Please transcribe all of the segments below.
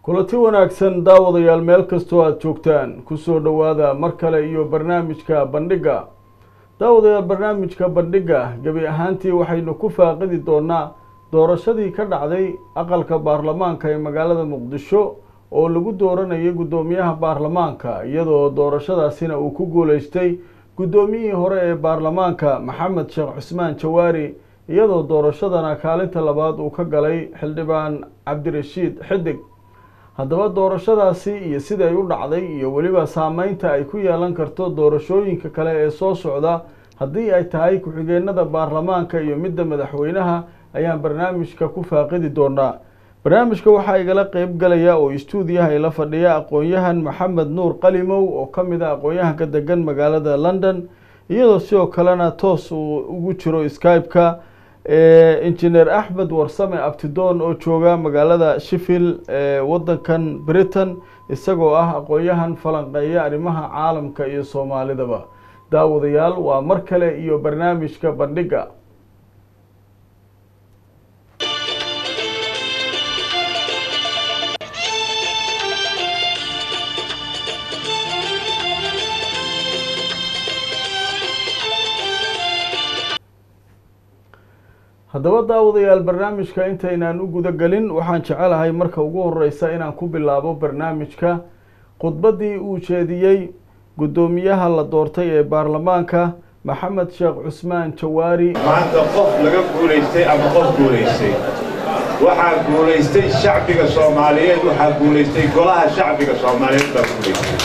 kulanti wanaagsan daawadayaal meel kastoo aada joogtaan kusoo dhowaada mar kale iyo barnaamijka bandhigga daawadayaal barnaamijka bandhigga gebi ahaantii waxaynu ku faaqidi doonaa doorashadii ka dhacday aqalka baarlamaanka ee magaalada muqdisho oo lagu dooranayay guddoomiyaha baarlamaanka iyadoo doorashadaasina uu ku guuleystay guddoomiyihii hore ee baarlamaanka maxamed sheekh cusmaan jawaari iyadoo doorashadana kaalinta labaad uu ka galay xildhibaan cabdirashiid xidig haddaba doorashadaasi iyo siday u dhacday iyo weliba saameynta ay ku yeelan karto doorashooyinka kale ee soo socda haddii ay tahay ku-xigeenada baarlamaanka iyo midda madaxweynaha ayaan barnaamijka ku faaqidi doonaa barnaamijka waxaa igala qeyb galaya oo istuudiyaha ila fadhiya aqoon-yahan maxamed nuur qalimow oo ka mid a aqoon-yahanka degan magaalada london iyadoo sidoo kalena toos uu ugu jiro skype-ka engineer axmed warsame abtidoon oo jooga magaalada sheffield ee wadankan britain isagoo ah aqoon-yahan falanqeeya arrimaha caalamka iyo soomaalidaba daawadayaal waa mar kale iyo barnaamijka bandhigga haddaba daawadayaal barnaamijka intaynaan u guda gelin waxaan jecelahay marka ugu horeysa inaan ku bilaabo barnaamijka khudbaddii uu jeediyey guddoomiyaha la doortay ee baarlamaanka maxamed sheekh cusmaan jawaari maanta qof laga guulaystay ama qof guulaystay waxaa guulaystay shacbiga soomaaliyeed waxaa guulaystay golaha shacbiga soomaaliyeed baa guulaystay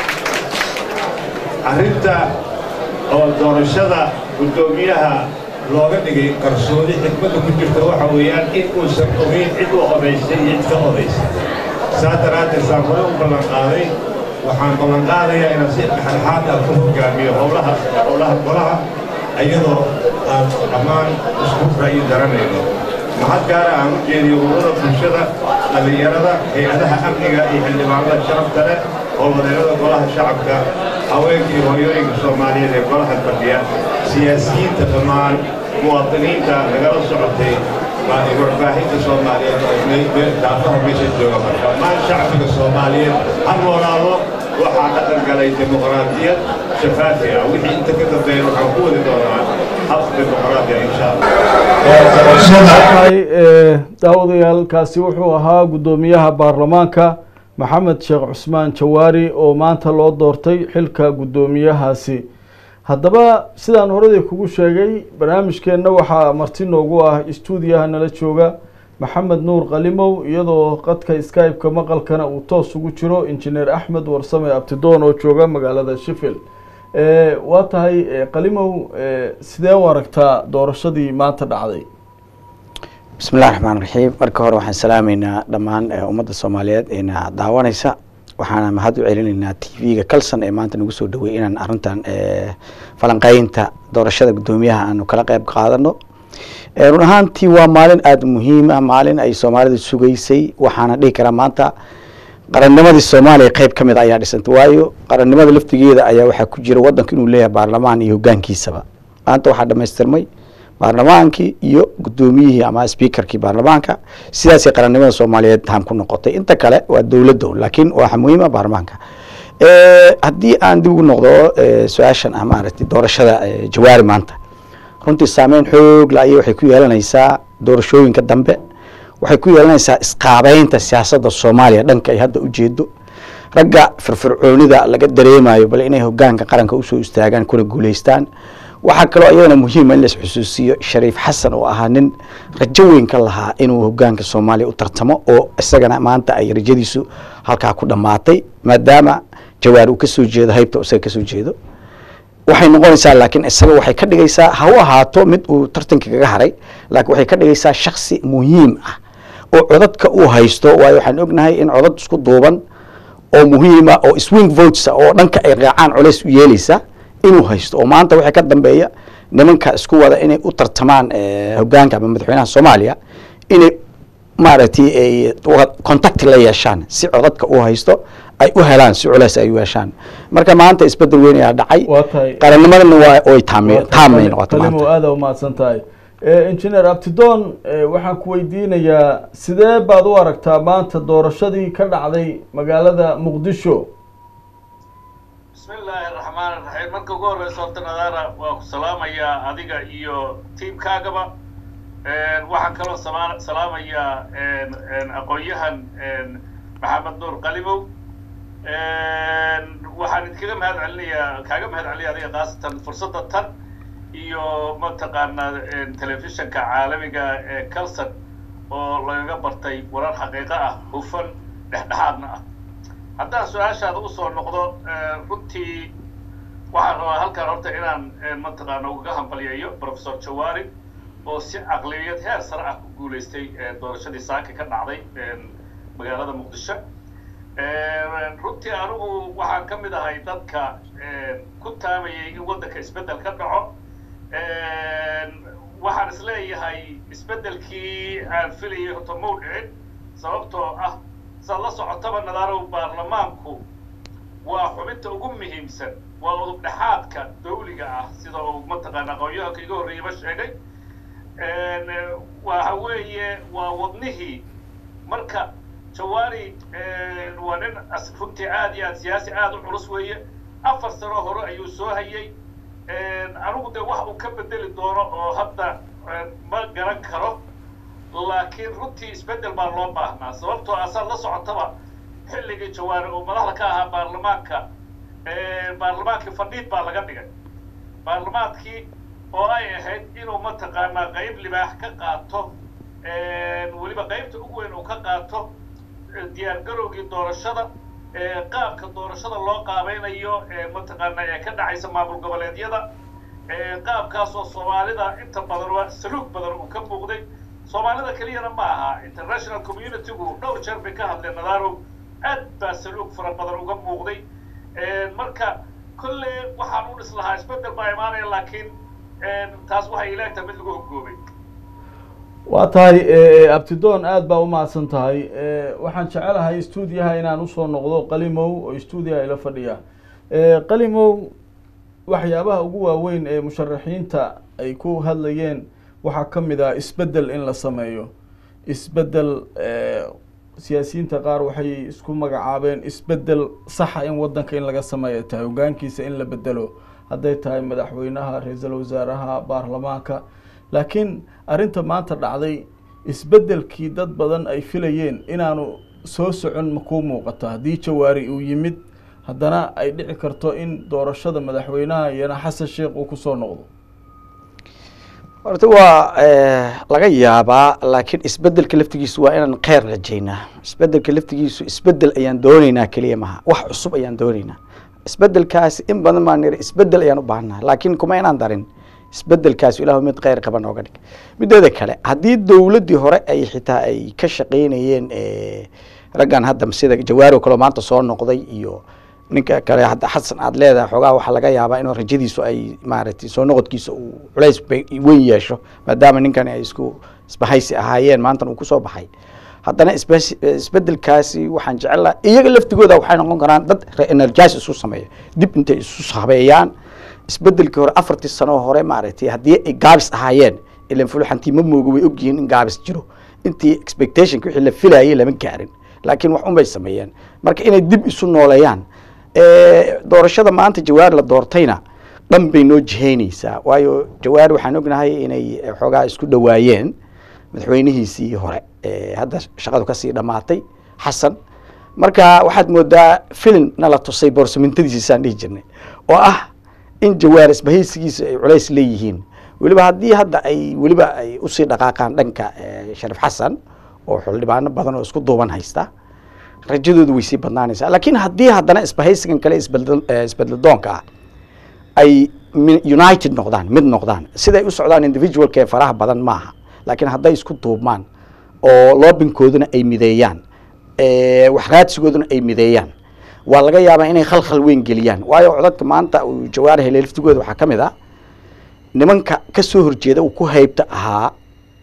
arrinta oo doorashada guddoomiyaha looga dhigay qarsoodi xikmadda ku jirta waxa weeyaan in uusan ogeyn cid u odaysay iyo cid ka odaysay saa daraaddeed saan hore u ballanqaaday waxaan ballanqaadayaa inaan si dhexdhexaad ah ku hogaamiyo howlaha howlaha golaha iyadoo aan dhammaan isku ra'yi daranayno mahad gaara aan u jeediyo ururada bulshada dhallinyarada hay-adaha amniga iyo xildhibaanada sharafta leh oo wadeerada golaha shacabka haweenkii hooyooyinka soomaaliyeed ee golaha fadhiya siyaasiyiinta dhammaan muwaadiniinta nagala socotay warbaahinta soomaaliyeed daafaha meesha jooga dhammaan shacbiga soomaaliyeed ha noolaado waxaa dhaqan galay dimuqraadiyad shafaafi ah wixii inta ka dambeeya waxaan ku wadi doonaa hab dimuqraadiya insha allah daawadayaal kaasi wuxuu ahaa guddoomiyaha baarlamaanka maxamed sheekh cusmaan jawaari oo maanta loo doortay xilka guddoomiyahaasi haddaba sidaan horadii kugu sheegay barnaamijkeenna waxaa marti noogu ah istuudiyaha nala jooga maxamed nuur qalimow iyadoo qadka skype-ka maqalkana uu toos ugu jiro injineer axmed warsame abtidoon oo jooga magaalada sheffield waa tahay qalimow sidee u aragtaa doorashadii maanta dhacday bismi illahi raxmaan raxiim marka hore waxaan salaameynaa dhammaan ummadda soomaaliyeed eena daawanaysa waxaana mahad u celinaynaa t v-ga calson ee maanta nagu soo dhaweeyey inaan arrintan falanqeynta doorashada guddoomiyaha aanu kala qeyb qaadano run ahaantii waa maalin aada muhiim ah maalin ay soomaalidu sugaysay waxaana dhihi karaa maanta qarannimadii soomaaliya qeyb ka mid a ayaa dhisantay waayo qarannimada laftigeeda ayaa waxaa ku jira waddanka inuu leeyahay baarlamaan iyo hogaankiisaba maanta waxaa dhamaystirmay baarlamaankii iyo guddoomiyihii ama speakerkii baarlamaanka sidaasay qarannimada soomaaliyeed ham ku noqotay inta kale waa dowladdo laakiin waxa muhiima baarlamaanka haddii aan dib ugu noqdo su-aashan ah maaragtay doorashada jawaari maanta runtii saameyn xoog la ayay waxay ku yeelanaysaa doorashooyinka dambe waxay ku yeelanaysaa isqaabeynta siyaasadda soomaaliya dhanka ay hadda ujeedo ragga firfircoonida laga dareemayo bal inay hogaanka qaranka usoo istaagaan kuna guuleystaan waxaa kaloo iyadana muhiima in la isxusuusiyo shariif xasan oo ahaa nin rajo weyn ka lahaa inuu hogaanka soomaaliya u tartamo oo isagana maanta ay rajadiisu halkaa ku dhammaatay maadaama jawaar uu kasoo jeedo haybta isaga kasoo jeedo waxay noqonaysaa laakiin isaga waxay ka dhigaysaa ha u ahaato mid uu tartanka kaga haray laakiin waxay ka dhigaysaa shaksi muhiim ah oo codadka uu haysto waayo waxaan ognahay in codad isku duuban oo muhiima oo swing votes oo dhanka ay raacaan culays u yeelaysa inuu haysto oo maanta waxay ka dambeeya nimanka isku wada inay u tartamaan hogaanka ama madaxweynaha soomaaliya inay maaragtay ay contact la yeeshaan si codadka uu haysto ay u helaan si culays ay u yeeshaan marka maanta isbedel weyn ayaa dhacay waa tahay qarannimadana waa oy taam taamay noqotay qalimow maanta aada umahadsan tahay engineer abtidoon waxaan ku weydiinayaa sidee baad u aragtaa maanta doorashadii ka dhacday magaalada muqdisho bismi illaahi raxmaan iraxiim marka ugu horreysa horta nadaara waa ku salaamayaa adiga iyo tiamkaagaba waxaan kaloo sama salaamayaa aqoon-yahan maxamed nuur qalimow waxaan idinkaga mahad celinayaa kaaga mahad celinaya adiga khaasatan fursadda tan iyo mataqaanaa telefishanka caalamiga ee calson oo lagaga bartay warar xaqiiqo ah hufan dhexdhexaadna ah haddaan su-aashaada usoo noqdo runtii waxaan rabaa halkan horta inaan mataqaana ugaga hambalyeeyo professor jawari oo si caqliyad heer sare ah ku guulaystay doorashadii saaka ka dhacday magaalada muqdisho runtii anigu waxaan ka mid ahay dadka ku taamayay in waddanka isbeddel ka dhaco waxaan is leeyahay isbeddelkii aan filayay horta mau dhicin sababtoo ah saad la socotaba nadaarow baarlamaanku waa xubinta ugu muhiimsan waa udub dhexaadka dawliga ah sida uu mataqaana aqoon-yahanka iga horreeyaba sheegay waxa weeye waa wadnihii marka jawaari waa nin runtii aad iyo aad siyaasi aad u culus weeye afar sano hore ayuu soo hayay anigu dee wax uu ka bedeli doono oo hadda ma garan karo laakiin runtii isbeddel baa loo baahnaa sababtoo asaad la socotaba xilligii jawaari oo madaxda ka ahaa baarlamaanka baarlamaankii fadhiid baa laga dhigay baarlamaankii oo ay ahayd inuu mataqaanaa qayb libaax ka qaato weliba qaybta ugu weyn uu ka qaato diyaar garowgii doorashada qaabka doorashada loo qaabaynayo mataqaana ee ka dhacaysa maamul goboleedyada qaabkaasoo soomaalida inta badan saluug badan uu ka muuqday soomaalida keliyana ma aha international communitygu dhowr jeer bay ka hadleen nadaarow aad baa saluug fara badan uga muuqday marka kolle waxaan u dhis lahaa isbeddel baa imaanaya laakiin taas waxay ilaagtahay mid lagu hogoobay waa tahay abtidoon aada baa umahadsan tahay waxaan jecelahay stuudiyaha inaan usoo noqdo qalimow oo stuudiyaha ila fadhiya qalimow waxyaabaha ugu waaweyn ee musharaxiinta ay ku hadlayeen waxaa ka mid ah isbeddel in la sameeyo isbeddel siyaasiyiinta qaar waxay isku magacaabeen isbeddel saxa in waddanka in laga sameeyo tahay hogaankiisa in la bedelo hadday tahay madaxweynaha ra-iisul wasaaraha baarlamaanka laakiin arrinta maanta dhacday isbeddelkii dad badan ay filayeen inaanu soo socon ma kuu muuqato haddii jawaari uu yimid haddana ay dhici karto in doorashada madaxweynaha iyana xasan sheekh uu kusoo noqdo horta waa laga yaabaa laakiin isbedelka laftigiisu waa inaan kheyr rajaynaa isbedelka laftigiisu isbedel ayaan dooneynaa keliya maha wax cusub ayaan dooneynaa isbedelkaasi in badan baan niri isbedel ayaan u baahannaha laakiin kuma inaan darin isbedelkaasi ilahu mid kheyr qaban ooga dhig mideeda kale haddii dowladdii hore ay xitaa ay ka shaqaynayeen raggan hadda sida jawaari o kaleo maanta soo noqday iyo ninka kale hadda xasan aad leedahay xoogaa waxaa laga yaabaa inuu rajadiisu ay maaragtay soo noqodkiisa uu culays weyn yeesho maadaama ninkan ay isku isbahaysi ahaayeen maantan uu kusoo baxay haddana isbedelkaasi waxaan jecel iyaga laftigooda waxay noqon karaan dad re-energize isu sameeya dib intay isu habeeyaan isbedelkii hore afartii sano hore maaragtay haddii ay gaabis ahaayeen ilan fuluxantii ma mooga way ogyihiin in gaabis jiro intii expectationka wixii la filayay lama gaarin laakiin wax unbay sameeyeen marka inay dib isu nooleeyaan doorashada maanta jawaari la doortayna dhan bay noo jihaynaysaa waayo jawaari waxaan ognahay inay xoogaa isku dhawaayeen madaxweynihiisii hore hadda shaqadu kasii dhammaatay xasan marka waxaad moodaa filim nala tusay boorsamintadiisisaan dhihi jirnay oo ah in jawaar isbahaysigiisa ay culays leeyihiin weliba haddii hadda ay weliba ay usii dhaqaaqaan dhanka sharif xasan oo xildhibaano badan oo isku duuban haysta rajadoodu way sii badnaanaysaa laakiin haddii haddana isbahaysigan kale isbedladoonka ah ay united noqdaan mid noqdaan siday u socdaan individualka ee faraha badan maaha laakiin hadday isku duubmaan oo loobinkooduna ay mideeyaan waxraadsigooduna ay mideeyaan waa laga yaabaa inay khalkhal weyn geliyaan waayo codadka maanta uu jawaari helay laftigooda waxaa ka mid ah nimanka ka soo horjeeda uu ku haybta ahaa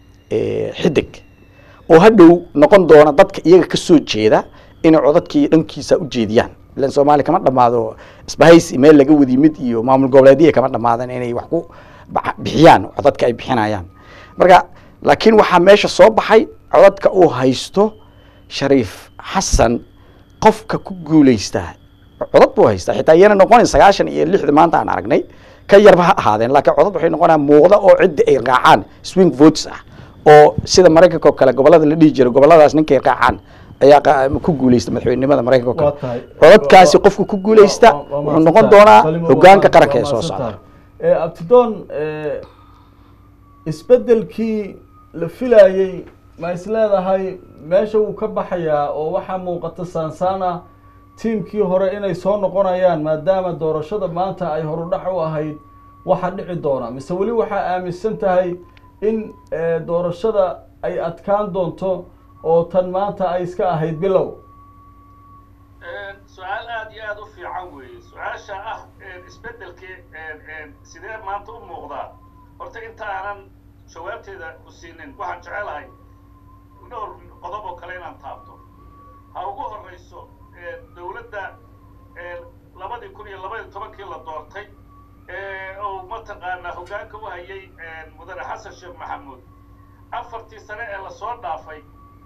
xidig oo hadhow noqon doona dadka iyaga ka soo jeeda inay codadkii dhankiisa u jeediyaan ilan soomaaliya kama dhamaado isbahaysi meel laga wadi mid iyo maamul goboleedya kama dhamaadan inay wax ku bixiyaan codadka ay bixinayaan marka laakiin waxaa meesha soo baxay codadka uu haysto shariif xasan qofka ku guuleystaa codad buu haystaa xitaa iyana noqonayn sagaashan iyo lixda maanta aan aragnay ka yarba ha ahaadeen laakiin codad waxay noqonayaan muuqda oo cidda ay raacaan swing votes ah oo sida maraykanka oo kale gobolada la dhihi jiray goboladaas ninkay raacaan ayaa qa- ku guuleysta madaxweynenimada maraykanka oo Waa kale tahay. codadkaasi Waa- qofku ku guuleysta waa- waa wuxuu mahadsan noqon tahay. doonaa Salimo, waa hogaanka mahadsan- qaranka ee waa soo mahadsan socda tahay. Eh, abtidoon eh, isbedelkii la filayey ma is leedahay meesha wuu ka baxayaa oo waxaa muuqata saansaana tiimkii hore inay soo noqonayaan maadaama doorashada maanta ay horudhac u ahayd waxa dhici doona mise weli waxaa aaminsan tahay in eh, doorashada ay adkaan doonto oo tan maanta ay iska ahayd bilow su-aal aada iyo aada u fiican weeye su-aasha ah isbeddelkii sidee maanta u muuqdaa horta inta aanan jawaabteeda ku siinin waxaan jecelahay dhowr qodob oo kale inaan taabto ha ugu horreyso dowladda labadii kun iyo labaiyo tobankii la doortay oo mataqaanaa hoggaanka u hayay mudane xasan sheekh maxamuud afartii sane ee lasoo dhaafay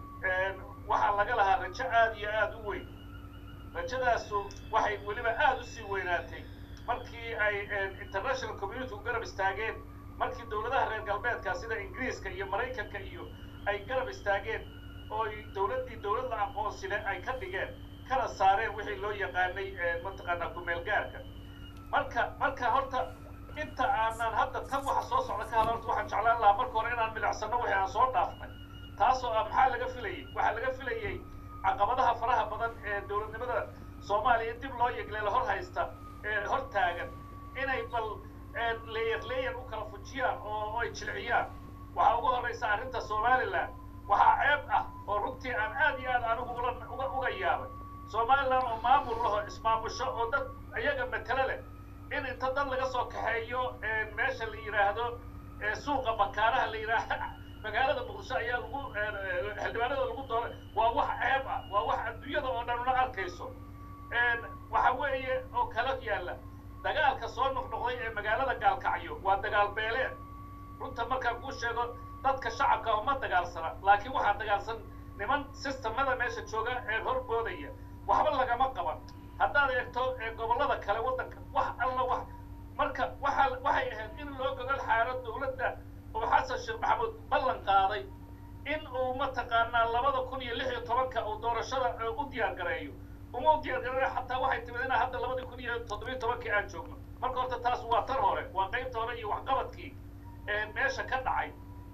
waxaa laga lahaa rajo aada iyo aada u weyn rajadaasu waxay weliba aada u sii weynaatay markii ay international community u garab istaageen markii dowladaha reer galbeedka sida ingiriiska iyo maraykanka iyo ay garab istaageen oo ay dowladdii dowlad la aqoonsile ay ka dhigeen kana saareen wixii loo yaqaanay mataqaanaa ku-meelgaarka marka marka horta inta aanan hadda tan waxa soo socda ka hadla horta waxaan jeclaan lahaa marka hore inaan milicsano wixii aan soo dhaafnay taasoo ah maxaa laga filayay waxaa laga filayay caqabadaha faraha badan ee dowladnimada soomaaliya dib loo yegleelo hor haysta ee hor taagan inay bal leeyar leeyar u kala fujiyaan oo ay jilciyaan waxaa ugu horreysa arrinta somaliland waxaa ceeb ah oo runtii aan aad iyo aad anigu ula uga uga yaabay somaliland oo maamul laho ismaamusho oo dad iyaga matalo leh in inta dad laga soo kaxeeyo meesha la yidhaahdo suuqa bakaaraha la yidhaahdo magaalada muqdisho ayaa lagu xildhibaanada lagu dooray waa wax ceeb ah waa wax adduunyada oo dhan una arkayso waxa weeye oo kala yaalla dagaalka soo noqnoqday ee magaalada gaalkacyo waa dagaal beeleed runta markaan kuu sheego dadka shacabka uma dagaalsana laakiin waxaa dagaalsan niman sistamada meesha jooga ee horboodaya waxba lagama qaban haddaad eegto gobollada kale waddanka wax alla wax marka waxa waxay ahayd in loo gogol xaaro dowladda oo xasan sheekh maxamuud ballan qaaday in uu mataqaanaa labada kun iyo lix iyo tobanka uu doorashada u diyaar gareeyo uma u diyaar gareeyo xataa waxay timid inaa hadda labadii kun iyo toddobiyo tobankii aan joogno marka horta taas waa tan hore waa qaybta hore iyo waxqabadkii meesha ka dhacay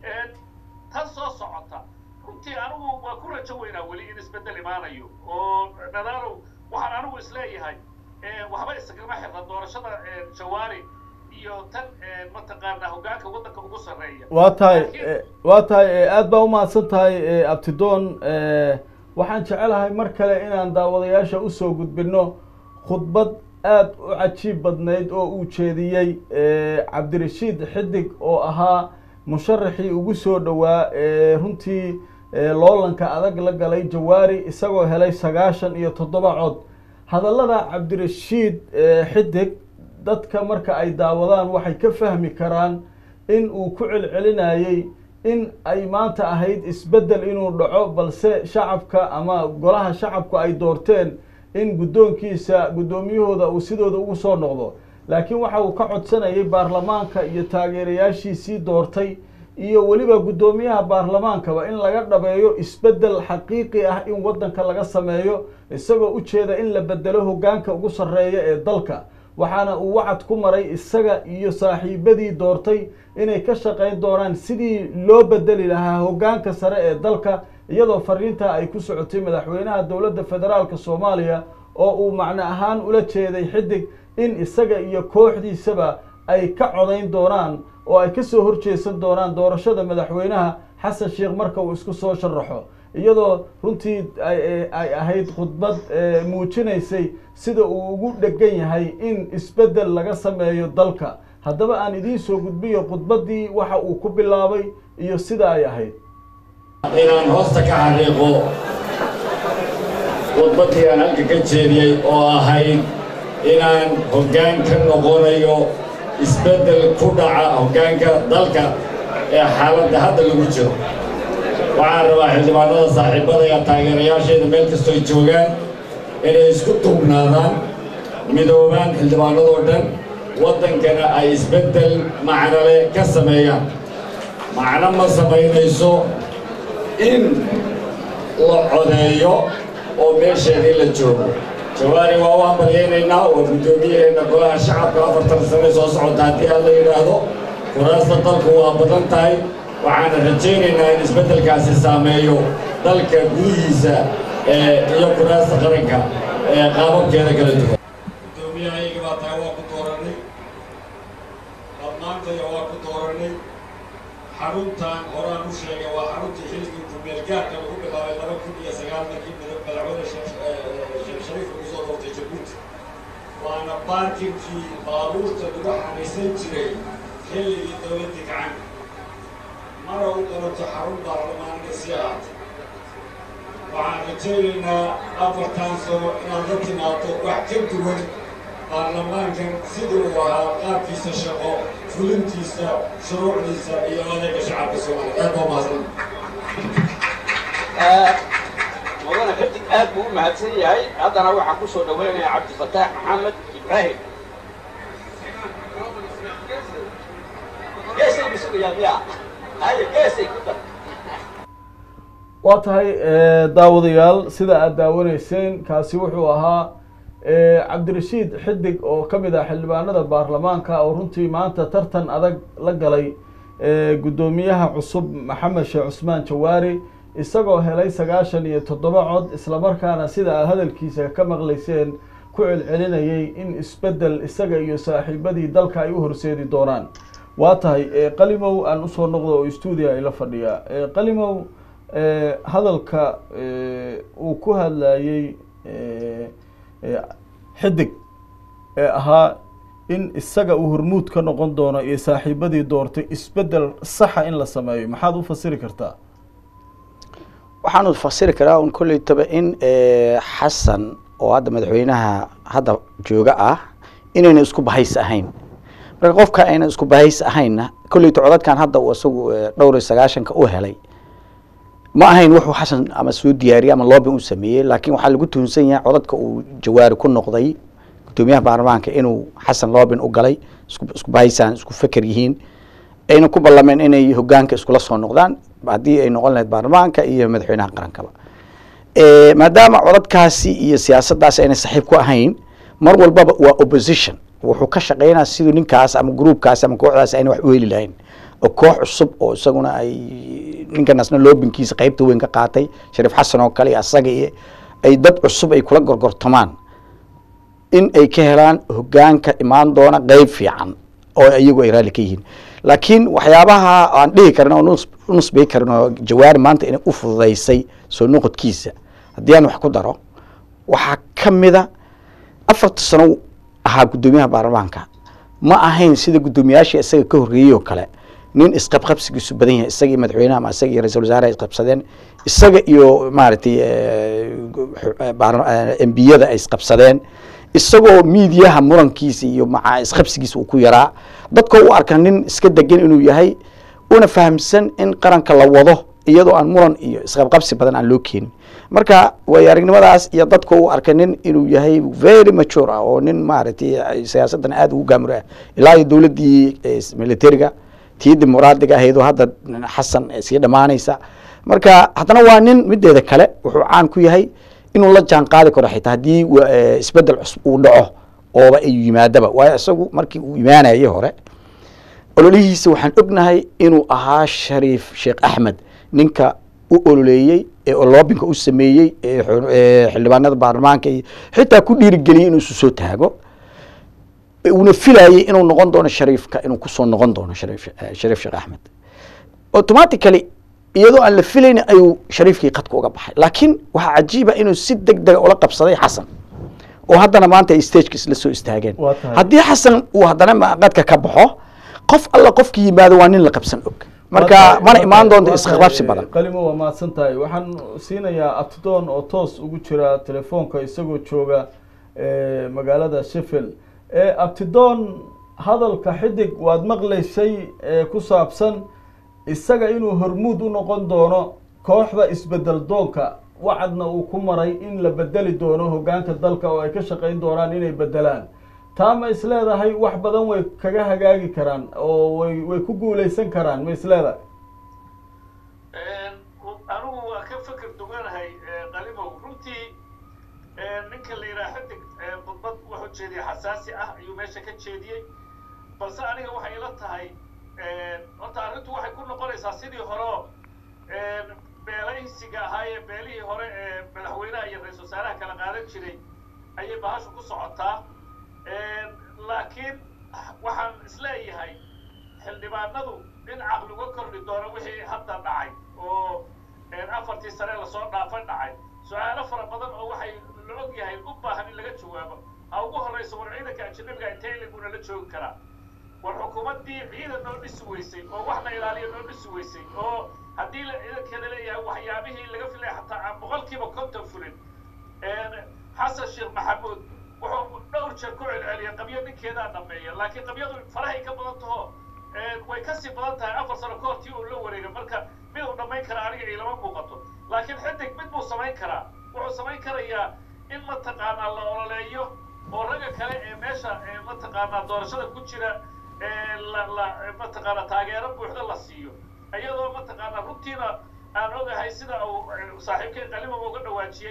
tan soo socota runtii anigu waa ku rajo weynaa weli in isbeddel imaanayo oo nadaalow waxaan anigu isleeyahay waxba isagama xirna doorashada jawaari iyo tan mataqaanaa hoggaanka waddanka ugu sarreeya waa tahay waa tahay aad baa umahadsan tahay abtidoon waxaan jecelahay mar kale inaan daawadayaasha usoo gudbino khudbad aada u cajiib badnayd oo uu jeediyey cabdirashiid xidig oo ahaa musharaxii ugu soo dhowaa runtii loolanka adag la galay jawaari isagoo helay sagaashan iyo toddoba cod hadallada cabdirashiid xidig dadka marka ay daawadaan waxay ka fahmi karaan in uu ku celcelinayey in ay maanta ahayd isbeddel inuu dhaco balse shacabka ama golaha shacabku ay doorteen in guddoonkiisa guddoomiyahooda uu sidooda ugu soo noqdo laakiin waxa uu ka codsanayay baarlamaanka iyo taageerayaashiisii doortay iyo weliba guddoomiyaha baarlamaankaba in laga dhabeeyo isbeddel xaqiiqi ah in waddanka laga sameeyo isagoo ujeeda in la bedelo hoggaanka ugu sarreeya ee dalka waxaana uu wacad ku maray isaga iyo saaxiibadii doortay inay ka shaqayn doonaan sidii loo bedeli lahaa hoggaanka sare ee dalka iyadoo fariintaa ay ku socotay madaxweynaha dowladda federaalka soomaaliya oo uu macno ahaan ula jeeday xidig in isaga iyo kooxdiisaba ay ka codayn doonaan oo ay kasoo horjeesan doonaan doorashada madaxweynaha xasan sheekh marka uu isku soo sharaxo iyadoo runtii ay ahayd khudbad muujinaysay sida uu ugu dhegan yahay in isbeddel laga sameeyo dalka haddaba aan idiin soo gudbiyo khudbaddii waxa uu ku bilaabay iyo sida ay ahayd inaan hoosta ka xariiqo khudbaddii aan halka ka jeediyey oo ahayd inaan hoggaan ka noqonayo isbeddel ku dhaca hoggaanka dalka ee xaaladda hadda lagu jiro waxaan rabaa xildhibaanada saaxiibada iyo taageerayaasheeda meel kastoo ay joogaan inay isku duubnaadaan midoobaan xildhibaanadoo dhan waddankana ay isbeddel macnole ka sameeyaan macno ma samaynayso in la codeeyo oo meesheedii la joogo jawaari waa u hambalyaynaynaa waa guddoomiyaheena golaha shacabka afartan sane soo socota haddii aan la yidhaahdo kuraasta dalku waa badan tahay waxaana rajaynaynaa in isbeddelkaasi saameeyo dalka gudihiisa iyo kuraasta qaranka ee qaababkeeda kala duwan guddoomiyahayaga baa tahay waa ku dooranay dhammaantaya waa ku dooranay xaruntan horaan u sheegay waa xaruntii xilligii kumeelgaarka lagu bilaabay laba kun iyo sagaal markii madaxweyne sheekh shariif lagu soo doortay jabuuti waana baarkinkii baabuurta lagu xamaysan jiray xilligii dowladdii gacanka mara u dalato xarun baarlamaanka si ahaatay waxaan rajaynaynaa afartan sano inaad la timaado wax ka duwan baarlamaankan sidii uu ahaa qaabkiisa shaqo fulintiisa shuruucdiisa iyo adeega shacabka soomaaliya aad baa mahadsan mudane xidig aad buu u mahadsan yahay haddana waxaan ku soo dhaweynayaa cabdifataax maxamed ibraahim geesay masugayaa miya haye geesay ku dar waa tahay daawadayaal sida aada daawanayseen kaasi wuxuu ahaa cabdirashiid xidig oo ka mid ah xildhibaanada baarlamaanka oo runtii maanta tartan adag la galay guddoomiyaha cusub maxamed sheekh cusmaan jawaari isagoo helay sagaashan iyo toddoba cod islamarkaana sida aad hadalkiisa ka maqlayseen ku celcelinayay in isbeddel isaga iyo saaxiibadii dalka ay u horseedi doonaan waa tahay qalimow aan usoo noqdo oo stuudia ila fadhiya qalimow hadalka uu ku hadlayey xidig ee ahaa in isaga uu hormuud ka noqon doono iyo saaxiibadii doortay isbeddel saxa in la sameeyo maxaad u fasiri kartaa waxaanu fasiri karaa un kollaytaba in xasan oo hadda madaxweynaha hadda jooga ah inayna isku bahays ahayn marka qofka ayna isku bahays ahaynna kollayta codadkan hadda uu isagu dhowr iyo sagaashanka u helay ma ahayn wuxuu xasan ama soo diyaariyey ama loobin u sameeyey laakiin waxaa lagu tuhunsan yahay codadka uu jawaari ku noqday guddoomiyaha baarlamaanka inuu xasan loobin u galay isku isku bahaysaan isku feker yihiin ayna ku ballameen inay hogaanka iskula soo noqdaan haddii ay noqon lahayd baarlamaanka iyo madaxweynaha qarankaba maadaama codadkaasi iyo siyaasaddaasi ayna saxiib ku ahayn mar walbaba waa opposition wuxuu ka shaqeynaya siduu ninkaas ama groupkaasi ama kooxdaasi ayna wax u heli lahayn oo koox cusub oo isaguna ay ninkanasna loobinkiisa qeybta weyn ka qaatay shariif xasan oo kale iyo asaga iyo ay dad cusub ay kula gorgortamaan in ay ka helaan hogaanka imaan doona qeyb fiican oo iyagu ay raalli ka yihiin laakiin waxyaabaha aan dhihi karin oo u nusbay karin oo jawaari maanta inay u fududaysay soo noqodkiisa haddii aan wax ku daro waxaa ka mida afarta sano ahaa guddoomiyaha baarlamaanka ma ahayn sida guddoomiyaashii isaga ka horreeyey oo kale nin isqabqabsigiisu badan yahay isaga iyo madaxweynaha ama isaga iyo ra-isul wasaaraha isqabsadeen isaga iyo maaragtay embiyada ay isqabsadeen isagoo miidiyaha murankiisa iyo maca isqabsigiisa uu ku yaraa dadkoo u arka nin iska degan inuu yahay una fahamsan in qaranka la wado iyadoo aan muran iyo isqabqabsi badan aan loo keenin marka way aragnimadaas iyo dadka u arka nin inuu yahay very mature ah oo nin maaragtay siyaasaddan aada ugu gaamur ah ilaa iyo dowladdii militariga tii dimuqraadiga ahaydoo hadda xasan sii dhammaanaysa marka haddana waa nin mideeda kale wuxuu caan ku yahay inuu la jaan qaadi karo xitaa haddii isbeddel cusub uu dhaco ooba ay yimaadaba waayo isagu markii uu imaanayay hore ololihiisa waxaan ognahay inuu ahaa shariif sheekh axmed ninka u ololeeyey ee loobinka u sameeyey ee xildhibaanada baarlamaanka iyo xitaa ku dhiirigeliyey inuu isu soo taago uuna filayey inuu noqon doono shariifka inuu kusoo noqon doono shariif shariif sheekh axmed automatically iyadoo aan la filayn ayuu shariifkii qadka uga baxay laakiin waxaa cajiiba inuu si deg dega ula qabsaday xasan oo haddana maanta ay stageka isla soo istaageen Waa tahay. haddii xasan uu haddana ma- qadka ka baxo qof alla qofkii yimaado waa nin la qabsan og marka mana imaan doonto isqabsi badan qalimo waa mahadsan tahay waxaan siinayaa abtidoon oo toos ugu jira telefoonka isagoo jooga eh, magaalada sheffield Eh, abtidoon hadalka xidig waad maqlaysay eh, ku saabsan isaga inuu hormuud u noqon doono kooxda isbedel doonka wacadna uu ku maray in la bedeli doono hoggaanka dalka oo ay ka shaqayn doonaan inay bedelaan taa ma isleedahay wax badan way kaga hagaagi karaan oo way way ku guuleysan karaan ma isleedahay anigu waa ka feker duganahay qalimow runtii ninka la yidhaha xidig khudbad wuxuu jeediyey xasaasi ah ayuu meesha ka jeediyey balse aniga waxay ila tahay horta arrintu waxay ku noqonaysaa sidii horeo beelaysiga ahaayee beelihii hore ee madaxweynaha iyo ra-isul wasaaraha kala qaadan jiray ayay bahashu ku socotaa laakiin waxaan isleeyahay xildhibaanadu in caqli uga kordhi doono wixii hadda dhacay oo afartii sane lasoo dhaafay dhacay su-aalo fara badan oo waxay la og yahay u baahan in laga jawaabo ha ugu horrayso war ciidanka ajanabiga intee iliguna la joogi karaa war xukuumaddii ciidan noo dhisi weysay oo waxna ilaaliya noo dhisi weysay oo haddii ciidankeeda leeyahay waxyaabihii laga filaya xataa aan boqolkiiba konton fulin xasan sheekh maxamuud wuxuu dhowr jeer ku celceliyay qabyo ninkeedaa dhameeya laakiin qabyadu farahay ka badan taho way kasii badan tahay afar sano ka hor tii uu la wareegay marka mid uu dhammayn karaa aniga ilama muuqato laakiin xidig mid buu samayn karaa wuxuu samayn karayaa in mataqaanaa la ololeeyo oo ragga kale ee meesha mataqaanaa doorashada ku jira la la mataqaanaa taageero buuxda la siiyo iyadoo mataqaanaa runtiina aan ogahay sida uu saaxiibkay qalimaba uga dhawaajiyey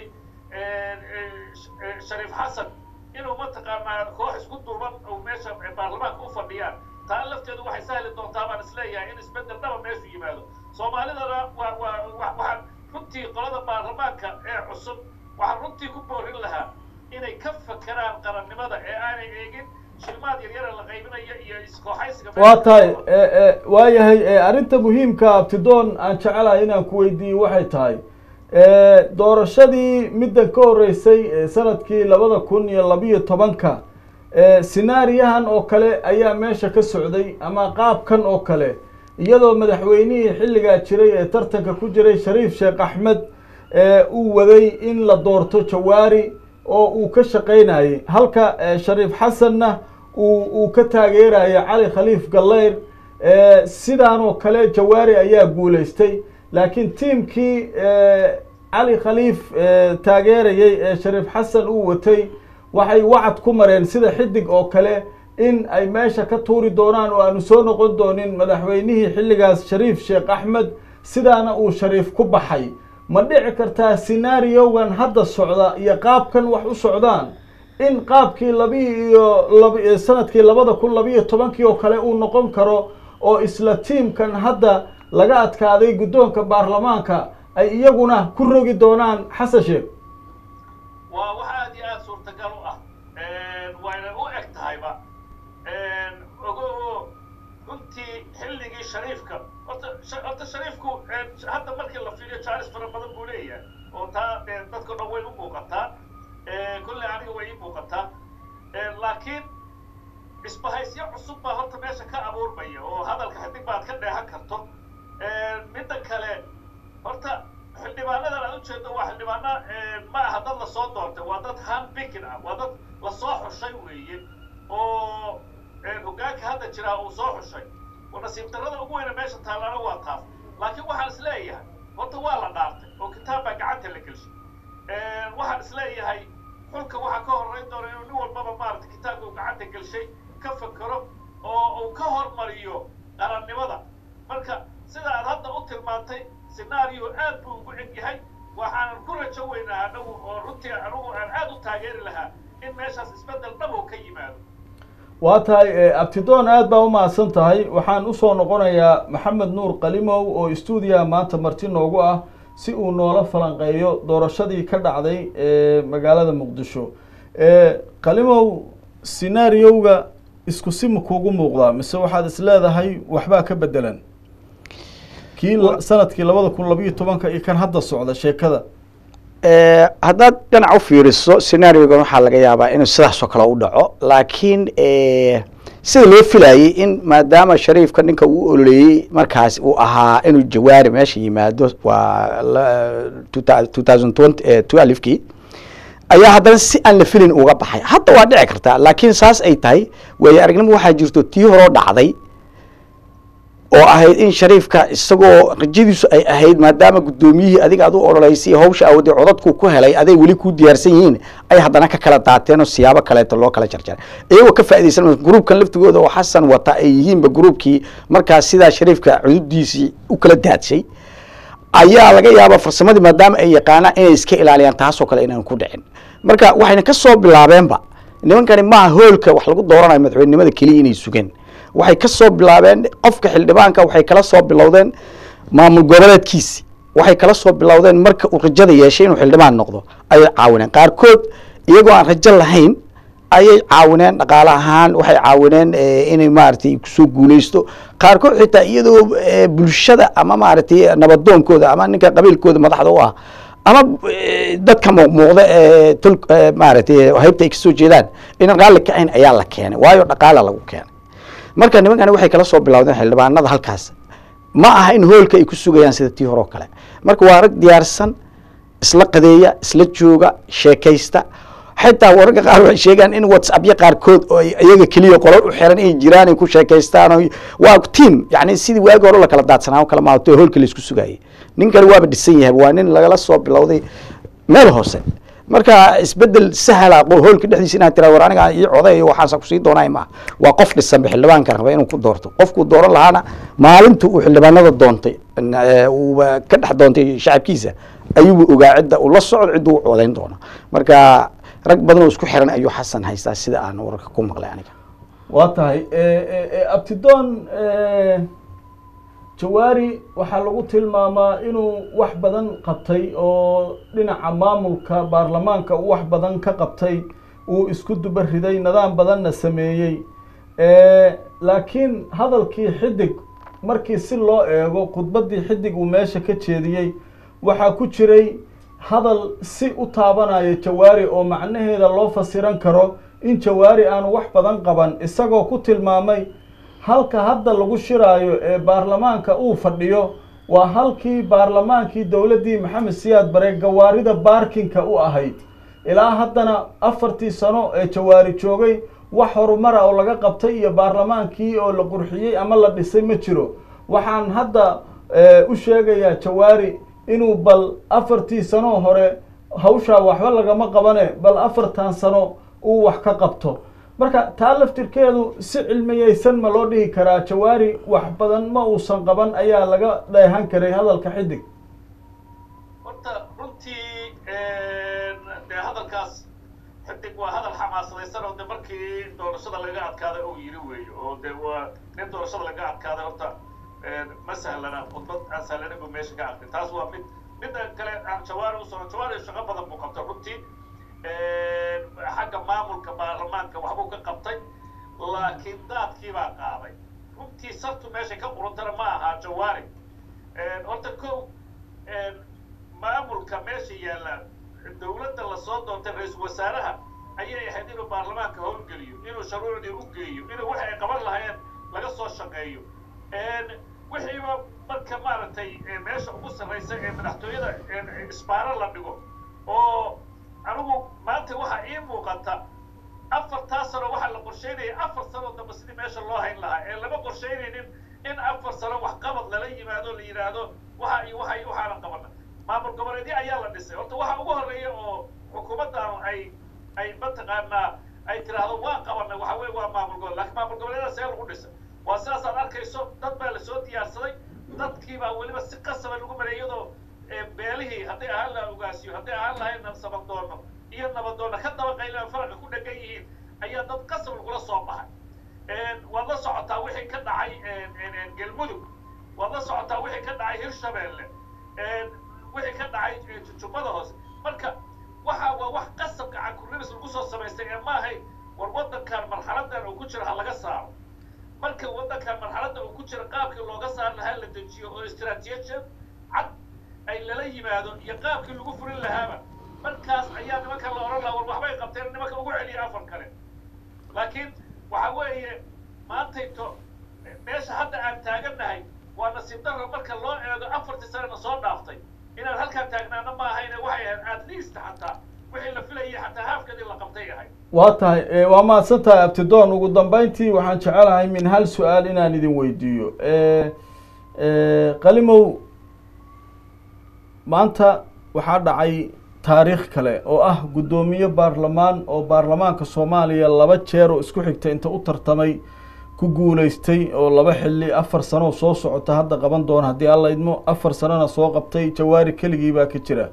shariif xasan inuu mataqaanaa koox isku duuban uu meesha baarlamaanka u fadhiyaan taa lafteedu waxay sahli doontaa baan isleeyahay in isbeddel dhaba meeshu yimaado soomaalidana waa waa waxaan runtii qolada baarlamaanka ee cusub waxaan runtii ku boorin lahaa inay ka fakeraan qarannimada ee aanay eegin shilmaad yaryara la qaybinayo iyo iskooxaysiga waa tahay waayahay arrinta muhiimka abtidoon aan jecelahay inaan ku weydiiyo waxay tahay doorashadii middan ka horreysay sanadkii labada kun iyo labiyo tobanka sinaariyahan oo kale ayaa meesha ka socday ama qaabkan oo kale iyadoo madaxweynihii xilligaa jiray ee tartanka ku jiray shariif sheekh axmed uu waday in la doorto jawaari oo uu ka shaqaynayay halka shariif xasanna uu uu ka taageerayay cali khaliif gallayr sidaan oo kale jawaari ayaa guulaystay laakiin tiimkii cali khaliif taageerayay ee shariif xasan uu watay waxay wacad ku mareen sida xidig oo kale in ay meesha ka tuuri doonaan oo aanu soo noqon doonin madaxweynihii xilligaas shariif sheekh axmed sidaana uu shariif ku baxay ma dhici kartaa sinaariogan hadda socda iyo qaabkan wax u socdaan in qaabkii labi iyo lab sanadkii labada kun labiiyo tobankii oo kale uu noqon karo oo isla tiimkan hadda laga adkaaday guddoonka baarlamaanka ay iyaguna ku rogi doonaan xasan sheekh waa wax aad iyo aada suurtagal u ah wayna u eg tahayba ogo runtii xilligii shariifka horta horta shariifku hadda markii la fiiriyo jaalis fara badan buu leeyahay oo taa dadka dhan way u muuqataa kolley aniga way ii muuqataa laakiin isbahaysyo cusub baa horta meesha ka abuurmaya oo hadalka xidig baad ka dheehan karto midda kale horta xildhibaanadan aad ujeedo waa xildhibaana ma aha dad lasoo doortay waa dad handbikin ah waa dad lasoo xushay weeye oo hoggaanka hadda jiraa uu soo xushay oo nasiib darrada ugu weyna meesha taallana waa taas laakiin waxaan is leeyahay horta waa la dhaartay oo kitaab baa gacanta la gelshay waxaan is leeyahay xulka waxaa ka horreyn doona inuu nin walbaba maaragtay kitaabka uu gacanta gelshay ka fakero oo uu ka hormariyo qarannimada marka sida aad hadda u tilmaantay scenario aad buu ugu eg yahay waxaanan ku rajo weynaa anagu oo runtii anigu aan aad u taageeri lahaa in meeshaas isbeddel dhabow ka yimaado waa tahay abtidoon aad baa umahadsan tahay waxaan usoo noqonayaa maxamed nuur qalimow oo stuudiyaha maanta marti noogu ah si uu noola falanqeeyo doorashadii ka dhacday magaalada muqdisho qalimow scenaariyowga isku si ma kuugu muuqdaa mise waxaad is leedahay waxbaa ka bedelan kii sanadkii labada kun labiiyo tobanka iyo kan hadda socda sheekada haddaad dhinac u fiiriso scenaariogan waxaa laga yaabaa inuu sidaasoo kale u dhaco laakiin sida loo filayay in maadaama shariifka ninka uu ololeeyey markaas uu ahaa inuu jawaari meesha yimaado waa two thousand twenty twelvekii ayaa haddana si aan la filin uga baxay hadda waa dhici kartaa laakiin saas ay tahay waayo aragnimo waxaa jirto tii horoo dhacday oo ahayd in shariifka isagoo rajadiisu ay ahayd maadaama guddoomiyihii adiga aad u ololeysay hawsha awooday codadku ku helay aday weli ku diyaarsan yihiin ay haddana ka kala daateen oo siyaabo kaleeto loo kala jarjaray iyagoo ka faaidaysan gruubkan laftigooda oo xasan wata ay yihiinba gruubkii markaas sidaa shariifka cududiisii u kala daadshay ayaa laga yaabaa farsamadii maadaama ay yaqaanaan inay iska ilaaliyaan taasoo kale inaan ku dhicin marka waxayna ka soo bilaabeenba nimankani maaha hoolka wax lagu dooranayo madaxweynenimada keliya inay sugeen waxay ka soo bilaabeen qofka xildhibaanka waxay kala soo bilowdeen maamul goboleedkiisi waxay kala soo bilowdeen marka uu rajada yeeshay inuu xildhibaan noqdo ayay caawineen qaarkood iyagoo aan rajo lahayn ayay caawineen dhaqaale ahaan waxay caawineen inay maaragtay kusoo guuleysto qaarkood xitaa iyadoo bulshada ama maaragtay nabadoonkooda ama ninka qabiilkooda madaxda u ah ama dadka muuqmuuqda ee tul maaragtay haybta ay kasoo jeedaan inaan raalli ka ahayn ayaa la keenay waayo dhaqaala lagu keenay marka nimankani waxay kala soo bilowdeen xildhibaanada halkaas ma aha in hoolka ay ku sugayaan sida tii hore oo kale marka waa rag diyaarsan isla qadeeya isla jooga sheekaysta xitaa wararka qaar waxay sheegaan in whatsappya qaarkood oo iyaga keliya qolal u xiran inay jiraan ay ku sheekaystaan oo waa team yani sidii waagi hore la kala daadsanaa oo kale maato hoolka laisku sugaayay nin kale waaba dhisan yahay waa nin lagala soo bilowday meel hoose marka isbedel sahla hoolka dhexdiisa inaad tiraa war aniga ii coday waxaasa kusii doonay maaha waa qof dhisanba xildhibaanka raba inuu ku doorto qofkuu dooran lahaana maalinta uu xildhibaanada doontay uuba ka dhex doontay shacabkiisa ayuuba ogaa cidda uu la socdo cidda u codayn doono marka rag badan oo isku xiran ayuu xasan haystaa sida aan wararka ku maqlay aniga waa tahay abtidoon jawaari waxaa lagu tilmaamaa inuu wax badan qabtay oo dhinaca maamulka baarlamaanka uu wax badan ka qabtay uu isku duba riday nidaam badanna sameeyey laakiin hadalkii xidig markii si loo eego khudbaddii xidig uu meesha ka jeediyey waxaa ku jiray hadal si u taabanaya jawaari oo macnaheeda loo fasiran karo in jawaari aanu wax badan qaban isagoo ku tilmaamay halka hadda lagu shiraayo ee baarlamaanka uu fadhiyo waa halkii baarlamaankii dowladdii maxamed siyaad bare gawaarida baarkinka u ahayd ilaa haddana afartii sano ee jawaari joogay wax horumara oo laga qabtay iyo baarlamaankii oo la qurxiyey ama la dhisay ma jiro waxaan hadda u sheegayaa jawaari inuu bal afartii sano hore hawshaa waxba lagama qabane bal afartan sano uu wax ka qabto marka taa laftirkeedu si cilmiyeysan ma loo dhihi karaa jawaari wax badan ma uusan qaban ayaa laga dheehan karay hadalka xidig horta runtii dee hadalkaas xidig waa hadal xamaasadaysan oo de markii doorashada laga adkaaday uu yiri weeyo oo de waa nin doorashada laga adkaaday horta ma sahlana khudbad aan sahlanin buu meesha ka aqri taas waa mid midda kale aan jawaari usoo jawaari shaqo badan buu qabtay runtii xagga maamulka baarlamaanka waxbuu ka qabtay laakiin daadkii baa qaaday runtii sartu meesha ka qurantana ma aha jawaari horta ko maamulka meesha yaalla dowladda lasoo doontay ra-iisul wasaaraha ayay ahayd inuu baarlamaanka howlgeliyo inuu shuruucdii u geeyo inuu waxa ay qaban lahaayeen laga soo shaqeeyo wixiiba marka maaragtay meesha ugu sarraysa ee madaxtooyada isbaaro la dhigo oo anigu maanta waxaa ii muuqata afartaa sano waxaa la qorsheynaya afar sano dambe sidii meesha loo hayn lahaa ee lama qorsheynaynin in afar sano waxqabad lala yimaado la yidhaahdo waxa iyo waxa iyo waxaana qabana maamul goboleedyo ayaa la dhisay horta waxa ugu horreeya oo xukuumaddaanu ay ay mataqaanaa ay tiraahdo waan qabanay waxa weye waa maamul gobole lakin maamul goboleedyada see lagu dhisay waa sidaas aad arkayso dad baa lasoo diyaarsaday dadkii baa weliba si qasaba lagu maray iyadoo beelihii hadday ahaan laha ogaasiyo hadday ahaan lahayn nabadoono iyo nabadoonna ka daba qayla faraqa ku dhegan yihiin ayaa dad qasab lagula soo baxay waad la socotaa wixii ka dhacay galmudug waad la socotaa wixii ka dhacay hirshabeelle wixii ka dhacay jubbada hoose marka waxa waa wax qasab gacan kurribis lagu soo samaystay ee maahay war waddankan marxaladan uu ku jiro ha laga saaro marka waddankan marxaladda uu ku jiro qaabkii looga saari lahaa la dejiyo oo istiraatiijiyad cad ay lala yimaado iyo qaabkii lagu furin lahaaba markaas ayaa nimanka la odhan lahaa war waxbay qabteen nimanka ugu celiya afar kale laakiin waxa weeye maantayto meesha hadda aan taagannahay waa nasiib darra marka loo eego afartii sanana soo dhaaftay inaan halkaan taagnaana ma ahayne waxay ahayd at least xataa wixii la filayay xataa haafka doorashadii la qabtay ahayd waa tahay waa mahadsan tahay abtidoon ugu dambeyntii waxaan jecelahay min hal su-aal inaan idin weydiiyo qalimow maanta waxaa dhacay taariikh kale oo ah guddoomiye baarlamaan oo baarlamaanka soomaaliya laba jeer oo isku xigta inta u tartamay ku guuleystay oo laba xilli afar sano soo socota hadda qaban doona haddii alla idmo afar sanona soo qabtay jawaari keligii baa ka jira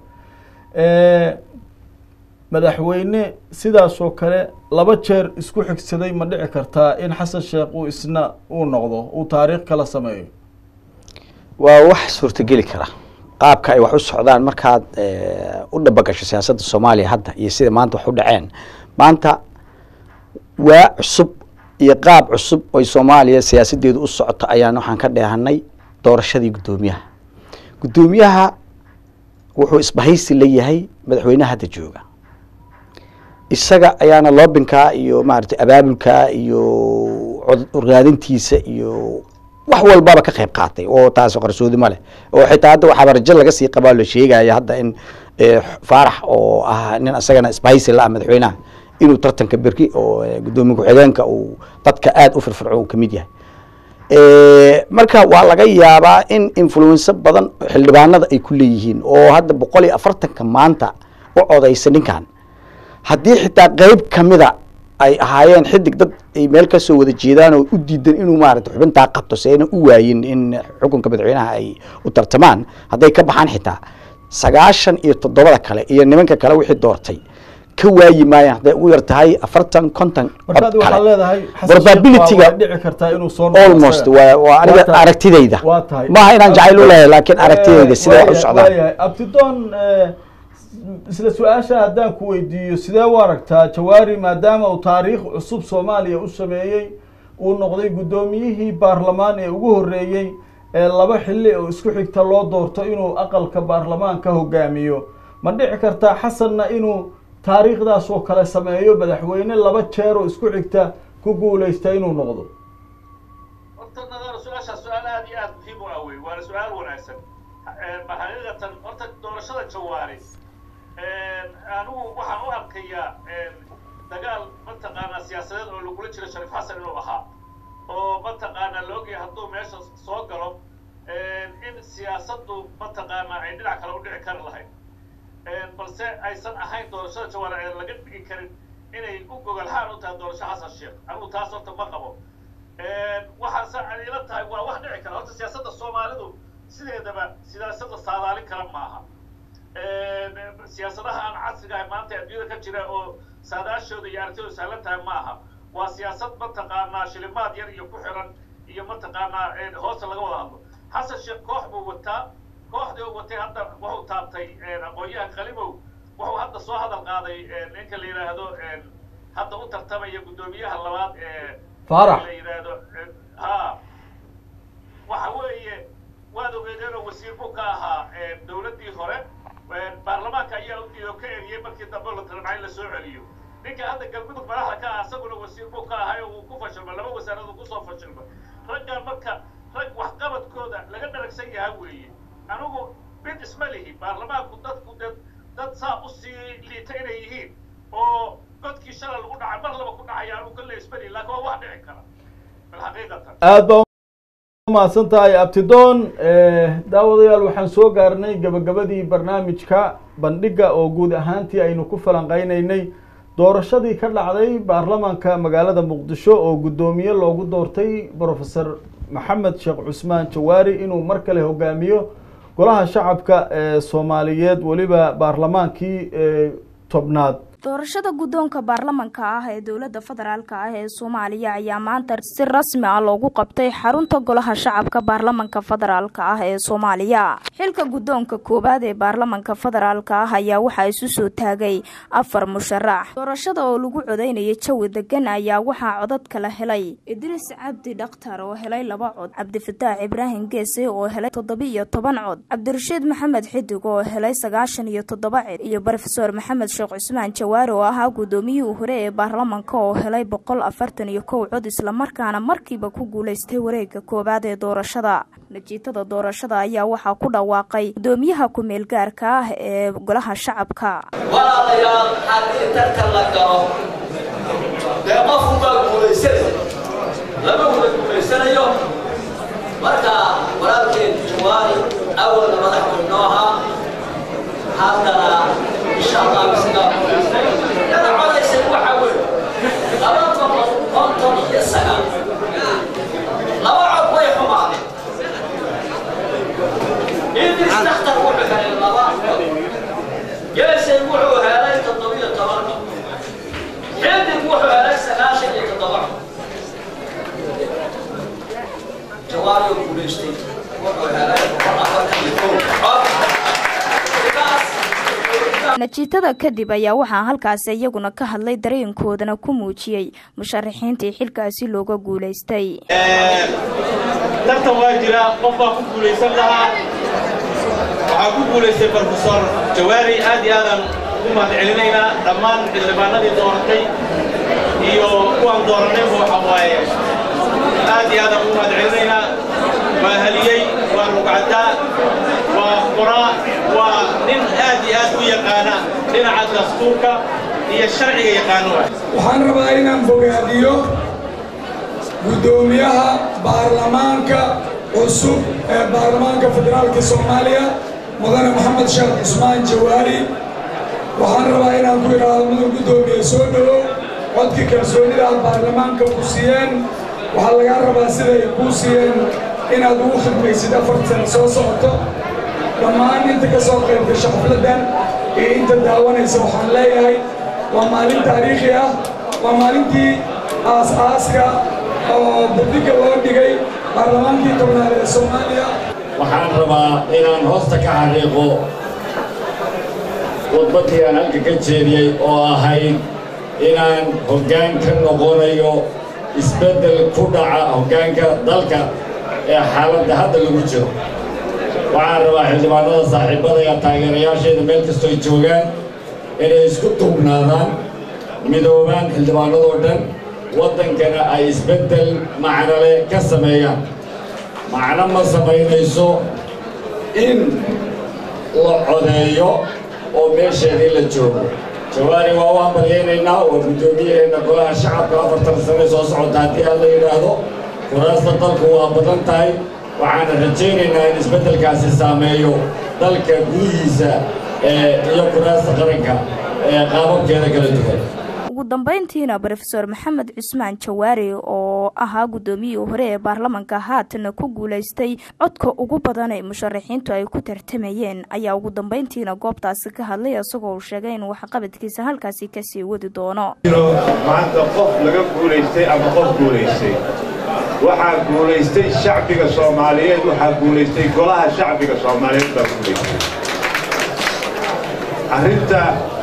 madaxweyne sidaasoo kale laba jeer isku xigsaday ma dhici kartaa in xasan sheekh uu isna uu noqdo uu taariikh kala sameeyo waa wax suurtageli kara qaabka ay wax u socdaan markaad u dhabagasho siyaasadda soomaaliya hadda iyo sida maanta wax u dhaceen maanta waa cusub iyo qaab cusub oy soomaaliya siyaasadeedu u socoto ayaan waxaan ka dheehanay doorashadii guddoomiyaha guddoomiyaha wuxuu isbahaysi la yahay madaxweynaha hadda jooga isaga ayaana loobinkaa iyo maaragtay abaabulkaa iyo orgaadintiisa iyo wax walbaba ka qayb qaatay oo taas qarsoodi ma leh oo xitaa hadda waxaaba rajo laga sii qabaa la sheegaya hadda in faarax oo ah nin isagana isbahaysi la ah madaxweynaha inuu tartanka berki oo guddoomiye ku-xigeenka uu dadka aada u firfirco uu kamid yahay marka waa laga yaabaa in influenso badan xildhibaanada ay ku leeyihiin oo hadda boqol iyo afartanka maanta u codaysa ninkan haddii xitaa qeyb kamida ay ahaayeen xidig dad ay meel kasoo wada jeedaan oo u diidan inuu maarata xubintaa qabto se ayna u waayin in xukunka madaxweynaha ay u tartamaan hadday ka baxaan xitaa sagaashan iyo toddobada kale iyo nimanka kale wixii doortay ka waayi maayaan hadday ugu yar tahay afartan konton markaad waxaa leedahay probabilityga dhici kartaa inuu soo almost waa waa aniga aragtidayda waa tahay maaha inaan jacayl u leeyahay laakiin aragtidayda sida wax u socdaan waayahay abtidoon isla su-aasha haddaan ku weydiiyo sidee u aragtaa jawaari maadaama uu taariikh cusub soomaaliya u sameeyey uu noqday guddoomiyihii baarlamaan ee ugu horreeyey ee laba xilli oo isku xigta loo doorto inuu aqalka baarlamaan ka hogaamiyo ma dhici kartaa xasanna inuu taariikhdaas oo kale sameeyo madaxweyne laba jeer oo isku xigta ku guuleysta inuu noqdo horta nadar su-aashaas su-aal aada iyo aada muhiim u ah wey waana su-aal wanaagsan xaqiiqatan horta doorashada jawaari anigu waxaan u arkayaa dagaal mataqaanaa siyaasadeed oo lagula jiro shariif xasan inuu ahaa oo mataqaanaa la ogyahay hadduu meesha soo galo in siyaasaddu mataqaanaa ay dhinac kale u dhici kari lahayd balse aysan ahayn doorashada jawaari aan laga dhigi karin inay u gogolxaan u tahay doorasho xasan sheekh anigu taas horta ma qabo waxaase ay ila tahay waa wax dhici kara horta siyaasadda soomaalidu sideedaba siyaasada saadaalin kara maaha siyaasadaha aan casriga ahay maanta adduunyada ka jira oo saadaashooda iyo aragtidooda sahlan tahay ma aha waa siyaasad mataqaanaa shilimaad yar iyo ku xiran iyo mataqaanaa hoosta laga wada hadlo xasan sheekh koox buu wataa kooxdii uu watay hadda wuxuu taabtay aqoon-yahan qalimow wuxuu hadda soo hadal qaaday ninka la yidhaahdo hadda u tartamaya guddoomiyaha labaad ee faarax la yidhaahdo ha waxa weeye waad ogeedeen oo wasiir buu ka ahaa dowladdii hore baarlamaanka ayaa u diido ka eriyey markii dambe la talabcay la soo celiyo ninka hadda galmudug madaxda ka ah isaguna wasiir buu ka ahay oo uu ku fashilma laba wasaarad uu kusoo fashilma raggaan marka rag waxqabadkooda laga dharagsan yaha weeye anigu mid isma lihi baarlamaanku dadku dad dad saa usii liita inay yihiin oo godkii shalay lagu dhacay mar laba ku dhacaya anigu kale isma lihi laakiin waa wax dhici kara bilxaqiiqatan aad baa umahadsan tahay abtidoon daawadayaal waxaan soo gaarnay gabagabadii barnaamijka bandhiga oo guud ahaantii aynu ku falanqeyneynay doorashadii ka dhacday baarlamaanka magaalada muqdisho oo guddoomiye loogu doortay professor maxamed sheekh cusmaan jawaari inuu mar kale hogaamiyo golaha shacabka ee soomaaliyeed weliba baarlamaankii tobnaad doorashada guddoonka baarlamanka ah ee dowladda federaalk ah ee soomaaliya ayaa maanta si rasmi ah loogu qabtay xarunta golaha shacabka baarlamanka federaalk ah ee soomaaliya xilka guddoonka koowaad ee baarlamanka federaalk ah ayaa waxaa isu soo taagay afar musharax doorashada oo lagu codeynaya jawi degan ayaa waxaa codad kala helay idriis cabdi dhakhtar oo helay laba cod cabdifataax ibraahim geese oo helay toddoba-iyo toban cod cabdirashiid maxamed xidig oo helay sagaashan iyo toddoba cid iyo rofesor maxamed sheekh cusmaan oo ahaa guddoomiyihii hore ee baarlamanka oo helay boqol afartan iyo kow cod islamarkaana markiiba ku guuleystay wareega koowaad ee doorashada natiijada doorashada ayaa waxaa ku dhawaaqay guddoomiyaha ku-meel gaarka ah ee golaha shacabka walaalayaal haddii tartan la galo isagaa guulaystay iyada codaysay waxaa weeye laba boqol konton iyo sagaal laba cod way xumaadeen idris dakhtar wuxuu helay laba cod geesay wuxuu helay toddobiyo toban cod xildig wuxuu helay sagaashan iyo toddoba cod jawaariyo guulaystay wuxuu helay boqol afartan iyo kow cod sidaas natiijada kadib ayaa waxaa halkaasi iyaguna ka hadlay dareenkoodana ku muujiyey musharaxiintii xilkaasi looga guulaystay tartan waa jira qof baa ku guulaysan lahaa waxaa ku guulaystay brofesor jawaari aad iyo aadaan ugu mahadcelinaynaa dhammaan xildhibaanadii dooratay iyo kuwaan dooranayba waxa waaye aad iyo aadaan ugu mahadcelinaynaa waa haliyey waa rugcadaa waa qoraa waa nin aad iyo aad u yaqaana dhinaca dastuurka iyo sharciga yaqaano waay waxaan rabaa inaan bogaadiyo guddoomiyaha baarlamaanka cusub ee baarlamaanka federaalka soomaaliya mudane maxamed sheekh cusmaan jawaari waxaan rabaa inaan ku idhaahdo mudan guddoomiye soo dhowow codkii kalsoonida aad baarlamaanka ku siiyeen waxaa lagaa rabaa siday kuu siiyeen inaad ugu khidmaysid afartan soo socoto dhammaan inta ka soo qaybgasha xafladdan iyo inta daawanaysa waxaan leeyahay waa maalin taariikhi ah waa maalintii aas-aaska oo baddiga loo dhigay baarlamaankii tobnaad ee soomaaliya waxaan rabaa inaan hoosta ka xariiqo khudbaddii aan halka ka jeediyey oo ahayd inaan hoggaan ka noqonayo isbeddel ku dhaca hoggaanka dalka ee xaaladda hadda lagu jiro waxaan rabaa xildhibaanada saaxiibadaya taageerayaasheeda meel kastoo ay joogaan inay isku duubnaadaan midoobaan xildhibaanadoo dhan waddankana ay isbeddel macnole ka sameeyaan macno ma samaynayso in la codeeyo oo meesheedii la joogo jawaari waa u hambalyaynaynaa waa guddoomiyaheenna golaha shacabka afartan sane soo socota haddii aan la yidhaahdo kuraasta dalku waa badan tahay waxaana rajaynaynaa in isbeddelkaasi saameeyo dalka gudihiisa iyo kuraasta qaranka ee qaababkeeda kala duwan ugu dambeyntiina brofesor maxamed cusmaan jawaari oo ahaa guddoomiyihii hore ee baarlamanka haatana ku guulaystay codka ugu badan ee musharaxiintu ay ku tartamayeen ayaa ugu dambeyntiina goobtaasi ka hadlay isagoo uu sheegay in waxqabadkiisa halkaasi kasii wadi doono maanta qof laga guulaystay ama qof guulaystay waxaa guulaystay shacbiga soomaaliyeed waxaa guulaystay golaha shacbiga soomaaliyeed baa guulaystay arrinta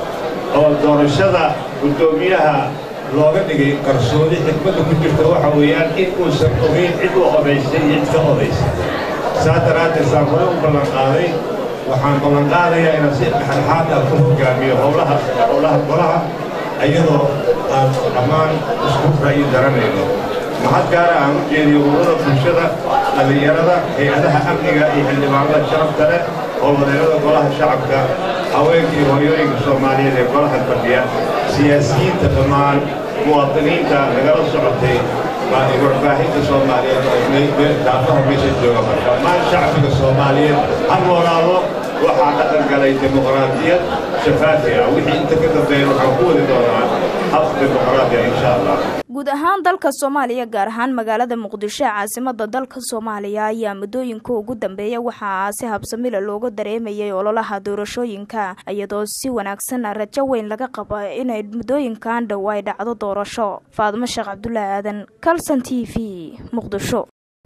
oo doorashada guddoomiyaha looga dhigay qarsoodi xikmadda ku jirta waxa weeyaan in uusan ogeyn cid u odaysay iyo cid ka odaysay saa daraaddeed saan hore u ballanqaaday waxaan ballanqaadayaa inaan si dhexdhexaad ah ku hoggaamiyo howlaha howlaha golaha iyadoo aan dhammaan isku ra'yi daranayno maxad gaara aan u jeediyo ururada bulshada dhallinyarada hay-adaha amniga iyo xildhibaanada sharafta leh oo wadeerada golaha shacabka haweenkii hooyooyinka soomaaliyeed ee golaha fadhiya siyaasiyiinta dhammaan muwaadiniinta nagala socotay baa warbaahinta soomaaliyeed oo daafaha meesha jooga marka dhammaan shacbiga soomaaliyeed ha noolaado waxaa dhaqan galay dimuqraadiyad shafaafi ah wixii inta ka dambeeya waxaan ku wadi doonaa hab dimuqraadiya insha allah guud ahaan dalka soomaaliya gaar ahaan magaalada muqdisho ee caasimada dalka soomaaliya ayaa muddooyinka ugu dambeeya waxaa si habsamila looga dareemayay ololaha doorashooyinka iyadoo si wanaagsan rajo weyn laga qabo inay muddooyinkan dhow ay dhacdo doorasho faadimo sheekh cabdulaahi aadan calson t v muqdisho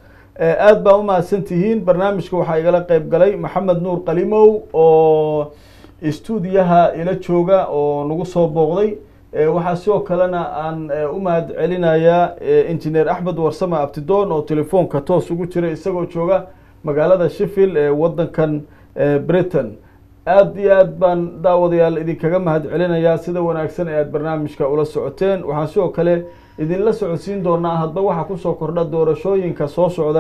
aada baa umahadsan tihiin barnaamijka waxaa igala qeyb galay maxamed nuur qalimow oo istuudiyaha ila jooga oo nagu soo booqday waxaa sidoo kalena aan u mahad celinayaa injineer axmed warsame abtidoon oo telefoonka toos ugu jira isagoo jooga magaalada sheffield ee wadankan britain aada iyo aad baan daawadayaal idinkaga mahad celinayaa sida wanaagsan ee aad barnaamijka ula socoteen waxaan sidoo kale idinla socodsiin doonaa hadba waxaa kusoo kordha doorashooyinka soo socda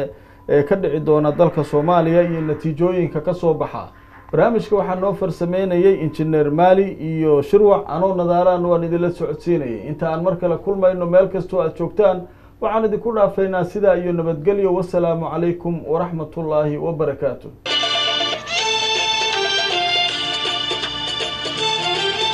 ee ka dhici doona dalka soomaaliya iyo natiijooyinka kasoo baxa barnaamijka waxaa noo farsameynayay injineer maali iyo shirwac anoo nadaaraan waan idinla socodsiinayay inta aan mar kale kulmayno meel kastoo aad joogtaan waxaan idinku dhaafaynaa sidaa iyo nabadgelyo wasalaamu calaykum waraxmatullaahi wabarakaatu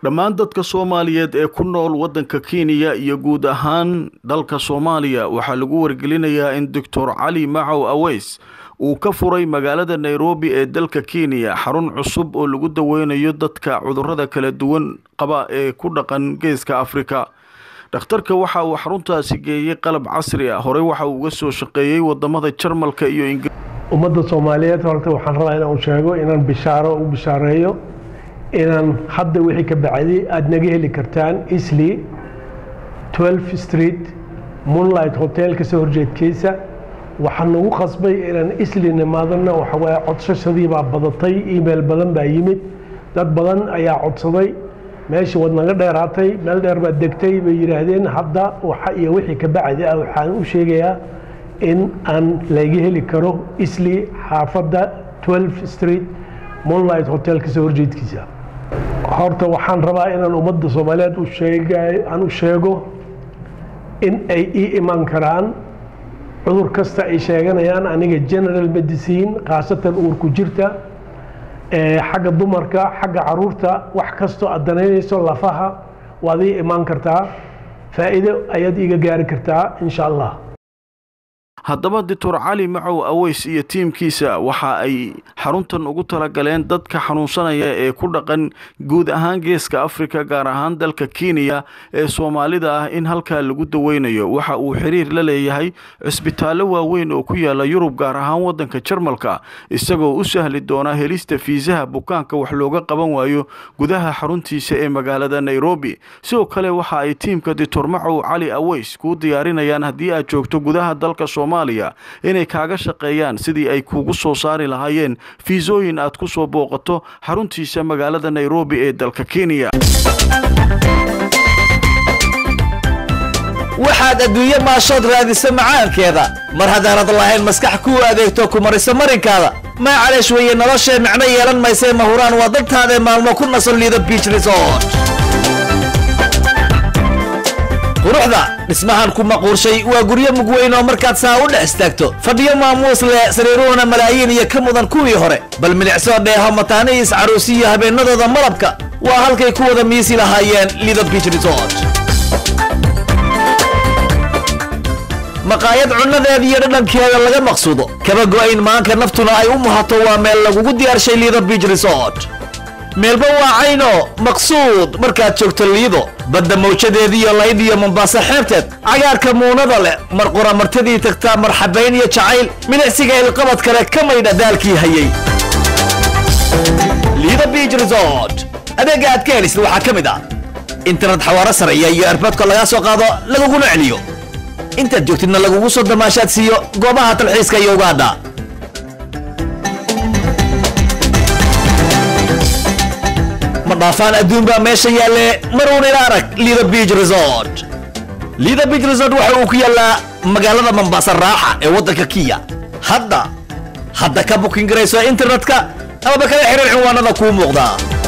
dhammaan dadka soomaaliyeed ee ku nool waddanka kenya iyo guud ahaan dalka soomaaliya waxaa lagu wargelinayaa in doctor cali macow aweys uu ka furay magaalada nairobi ee dalka kenya xarun cusub oo lagu daweynayo dadka cudurrada kala duwan qaba ee ku dhaqan geeska afrika dhakhtarka waxa uu xaruntaasi geeyey qalab casri ah horey waxa uu uga soo shaqeeyey wadamada jarmalka iyo ingiriiska ummadda soomaaliyeed horta waxaan rabaa inaan sheego inaan bishaaro u bishaareeyo inaan hadda wixii ka bacday aada naga heli kartaan isli 12 street moonlight hotel kasoo horjeedkiisa waxaan nagu qasbay inaan isli nimaadana waxawaaye codsashadii baa badatay email badan baa yimid dad badan ayaa codsaday meeshii waad naga dheeraatay meel dheer baad degtay bay yidhaahdeen hadda waxa iyo wixii ka bacdi ah waxaan u sheegayaa in aan laga heli karo isli xaafadda 12 street moonlight hotel kasoo horjeedkiisa horta waxaan rabaa inaan ummadda soomaaliyeed u sheegay aan u sheego in ay ii iman karaan cudur kasta ay sheeganayaan aniga general medicine khaasatan uurku jirta xagga dumarka xagga caruurta wax kastoo aad danaynayso lafaha waad ii imaan kartaa faa'iido ayaad iiga gaari kartaa insha allah haddaba doctor cali macow aweys iyo tiimkiisa waxa ay xaruntan ugu talagaleen dadka xanuunsanaya ee ku dhaqan guud ahaan geeska afrika gaar ahaan dalka kenya ee soomaalida ah in halkaa lagu daweynayo waxa uu xiriir la leeyahay cisbitaallo waaweyn oo ku yaala yurub gaar ahaan waddanka jarmalka isagoo u sahli doona helista fiisaha bukaanka wax looga qaban waayo gudaha xaruntiisa ee magaalada nairobi sidoo kale waxa ay tiimka doctor macow cali aweys kuu diyaarinayaan haddii aad joogto gudaha dalka soomaaliya inay kaaga shaqeeyaan sidii ay kuugu soo saari lahaayeen fiisooyin aad ku soo booqato xaruntiisa magaalada nairobi ee dalka kenya waxaad adduunye maashood raadisa macaankeeda mar haddaanad lahayn maskax kuu adeegto ku mariso marinkaada maacaleesh weeye noloshee micno yeelan maysee mahuraan waa dadtaadae maalmo ku naso liido biich resort quruxda dhismahan ku maquurshay waa guryo mug weyn oo markaad saa u dhex istaagto fadhiyo maamuus leh sariiruhuna malaayiin iyo ka mudan kuwii hore bal milicsoo dheeho mataanihiis caruusiyo habeennadooda malabka waa halkay ku wada miisi lahaayeen lido biich resort maqaayad cunnadeeda iyo dhadhankeeda laga maqsuudo kaba go'ayn maanka naftuna ay u muhato waa meel lagugu diyaarshay lido biich resort meelba waa cayno maqsuud markaad joogto liido badda mawjadeediiyo layd iyo mombaaso xeebteed cagaarka muunada leh mar qoramartadii tagtaa marxabayn iyo jacayl milicsiga ilqabad kale ka maydha daalkii hayay lido biich resort adeegga aad ka helisid waxaa ka mid ah internet xawaaro sareeya iyo erboodka lagaa soo qaado laguguna celiyo intaad joogtidna lagugu soo damaashaad siiyo goobaha talxiiska iyo ugaadha ma dhaafaan adduun baa meesha yaalle maruun ila arag lido biich resort lido biich resort waxa uu ku yaallaa magaalada mambaasa raaxa ee waddanka kiya hadda hadda ka bukin garayso internetka amaba kala xiriir cinwaanada kuu muuqda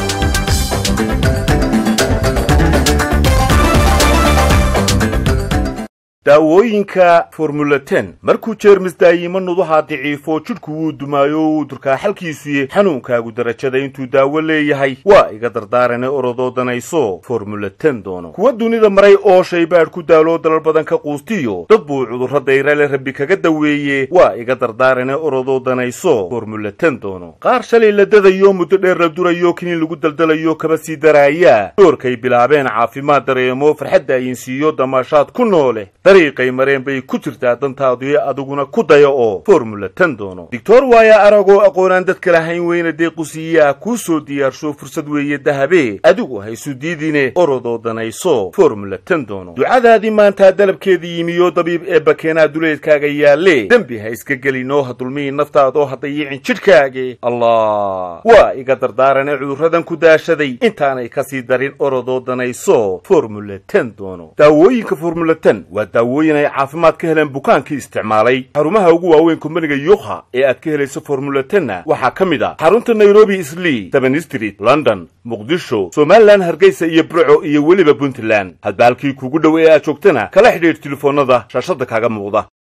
daawooyinka formula ten markuu jeermis daayimo nuduhaa daciifo jidhku wuu dumaayo wuu durkaa xalkiisuye xanuunkaagu darajada intuu daawo leeyahay waa iga dardaarane orodoo danayso formula ten doono kuwa dunida maray oo shaybaadh ku daaloo dalal badan ka quustiyo dad buu cudurro dayrale rabbi kaga daweeye waa iga dardaarane orodoo danayso formula ten doono qaar shalay la dadayo muddo dheer la durayo kiniin lagu daldalayo kaba sii daraaya doorkay bilaabeen caafimaad dareemo farxadda ayinsiiyo damaashaad ku noole dariiqay mareen bay ku jirtaa dantaadii adiguna ku daya oo formula ten doono doctor waaya aragoo aqoonaan dadka lahayn weyna deequsiiyaa kuu soo diyaarsho fursad weeye dahabe adigu haysu diidine orodoo danayso formula ten doono ducadaadii maantaa dalabkeedii yimiyo dabiib ee bakeenaa duleedkaaga yaalle dembi ha iska gelinoo ha dulmihi naftaadoo ha dayicin jidhkaage allah waa iga dardaarane cudurradan ku daashaday intaanay kasii darin orodoo danayso formula ten doono daawooyinka formula ten waa daawooyin ay caafimaad ka heleen bukaankii isticmaalay xarumaha ugu waaweyn kumbaniga yukha ee aad ka helayso formula tenna waxaa ka mid ah xarunta nairobi islii seven street london muqdisho somalilan hargeysa iyo burco iyo weliba puntland hadba halkii kugu dhow ee aad joogtana kala xidhiidh telefoonnada shaashadda kaaga muuqda